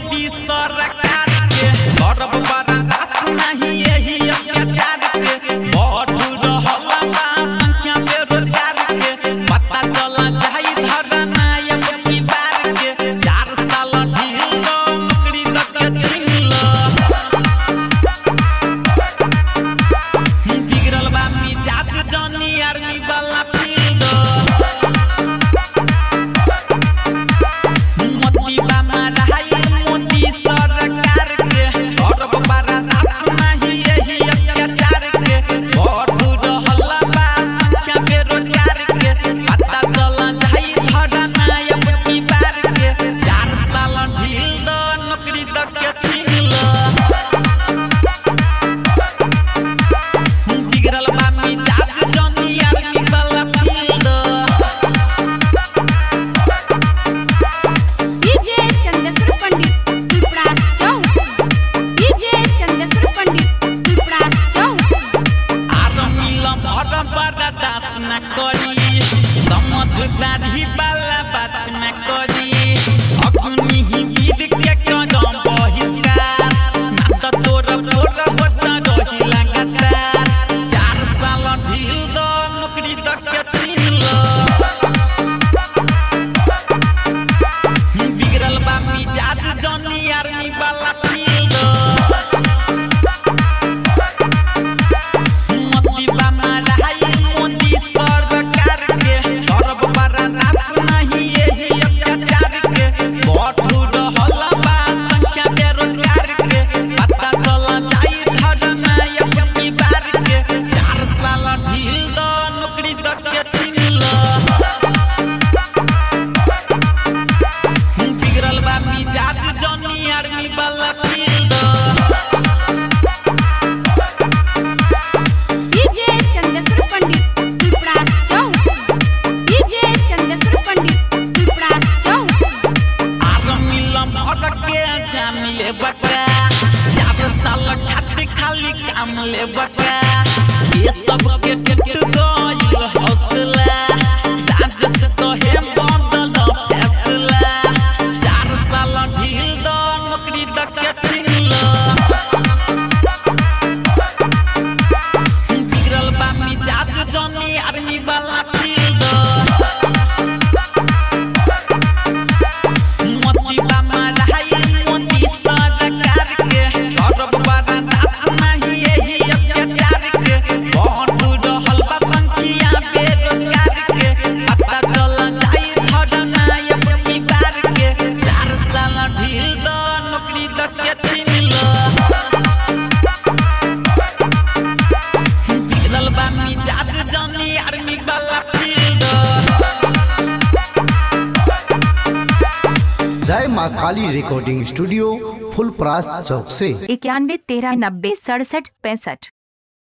मोदी सरकार के करब बर्दाश्त नहीं यही अत्याचार के बढ़ रहल बा संख्या बेरोजगार के पता चला जाई धरना अब की बार के चार साल ढील दो नौकरी द के छीन लो बिगड़ल बा मिजाज जानी आर्मी वाला फील्ड मोती बा माराई मोदी सरकार के करब बर्दाश्त नहीं यही अत्याचार के बढ़ रहल बा संख्या बेरोजगार के पता चला जाई धरना अब की बार के चार साल ढील दो नौकरी द के छीन लो बिगड़ल बा मिजाज जानी आर्मी वाला फील्ड डीजे चंदेश्वर पंडित पिपरास चौक डीजे चंदेश्वर पंडित पिपरास चौक आदमीलम अरब बर्दास न करी समझदारी वाला बात न करी अग्नि ही विध के कदम बहिष्कार ना त तोर तोर होत रही लगातार चार साल ढील दो नौकरी द के छीन लो बिगड़ल बा मिजाज जानी आर्मी वाला फील्ड मोती बा माराई मोदी सरकार के करब बर्दाश्त नहीं यही अत्याचार के बढ़ रहल बा संख्या बेरोजगार के पता चला जाई धरना अब की बार के चार साल ढील दो नौकरी द के छीन लो बिगड़ल बा मिजाज जानी आर्मी वाला फील्ड डीजे चंदेश्वर पंडित पिपरास चौक डीजे चंदेश्वर पंडित पिपरास चौक आदमीलम भड़क के जान ले बकरा चार साल खातिर खाली काम ले बकरा ये सब के टेट गइल हौसला राज्य से कहे बदल फैसला चार साल ढील दो नौकरी द के छीन लो बिगड़ल बा मिजाज जानी आर्मी वाला फील्ड मोती बा माराई मोदी सरकार के करब बर्दाश्त नहीं यही अत्याचार के बढ़ रहल बा संख्या बेरोजगार के पता चला जाई धरना अब की बार के चार साल ढील दो नौकरी द के छीन लो बिगड़ल बा मिजाज जानी आर्मी वाला फील्ड जय माँ काली रिकॉर्डिंग स्टूडियो फुलपरास चौक से इक्यानवे तेरह नब्बे सड़सठ पैंसठ